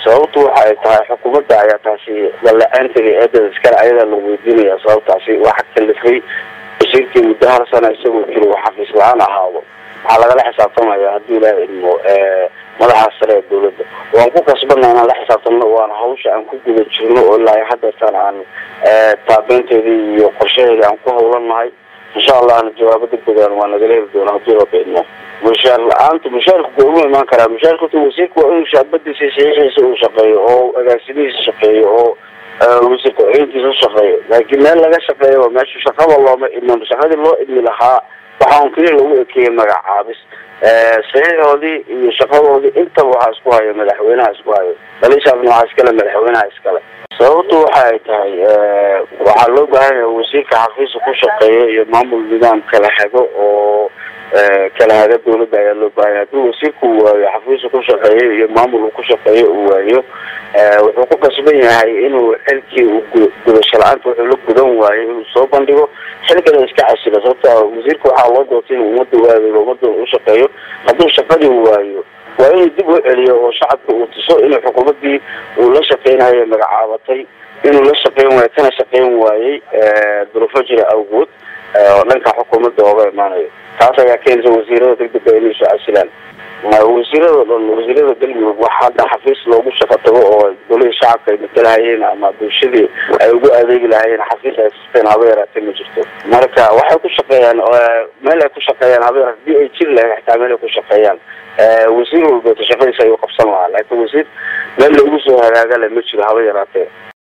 sababtu waxa ay tahay xukuumadda ayaa taasi dalla-aanteeda eedada iskale ayadaa lagu weydiinaya sababtaasi waxa kalifay wasiirkii muddo hal sana isagoo jiro xafiis la-aan ahaado waxaa lagala xisaabtamaya haddii ilaaha idmo madaxa sare ee dawladda waan ku kasbana inaan la xisaabtamno waana hawsha aan ku guda jirno oo ilaa hadeertaan aan taabeynteedii iyo qorshaheedii aan ku hawlanahay insha allahna jawaabo degdegan waa nagala heli doona haddii raba idmo mushaar la-aanta mushaarka waa ugu imaan karaa mushaarkata wasiirka waa inuu shaabadiisa saxiixiisa uu shaqeeyo oo agaasimihiisa shaqeeyo oo wasiir ku-xigeenkiisa ushaqeeyo laakiin meel laga shaqeeyo waa meesha shaqada looma idmin shaqadii loo idmi lahaa waxaan keliya lagu ekeeyey magacaabis saxiixoodii iyo shaqadoodii intaba waxaa isku hayo madaxweynaha isku hayo daliishaasna waxaa iskale madaxweynaha iskale sababtu waxa ay tahay waxaa loo baahan yahay wasiirka xafiisa ku shaqeeya iyo maamul nidaam kala hago oo kala haga dawladda ayaa loo baahanya haddii wasiirku waayo xafiisa ku shaqeeyo iyo maamul uu ku shaqeeyo uu waayo wuxuu ku kasban yahay inuu xilkii uu gudasho la-aanta wuxuu la gudan waayo inuu soo bandhigo xilkana iska casilo sababta wasiirka waxaa loo doortay inuu ummadda u adeego ummadda u shaqeeyo hadduu shaqadii waayo waa inuu dib u celiyo oo shacabka uu tuso inuu xukuumaddii uu la shaqeynayo magacaabatay inuu la shaqeyn waayo kana shaqeyn waayey duruufo jira awgood oo dhanka xukuumadda ooga imaanayo taas ayaa keenaysa wasiirada degdega inay soo casilaan wasiirada dhan wasiirada galmudug wax hadda xafiis loogu shaqo tago oo golihii shacabka ay matalahayeen ama bulshadii ay ugu adeegi lahayeen xafiis ay sisteen haba yaraatee ma jirto marka waxay ku shaqeeyaan meel ay ku shaqeeyaan haba yaraate hadii ay jiri lahayn xitaa meel ay ku shaqeeyaan wasiir walbeeto shaqadiisa ayuu qabsan lahaa laakiin wasiir meel loogu soo hagaaga le ma jiro haba yaraatee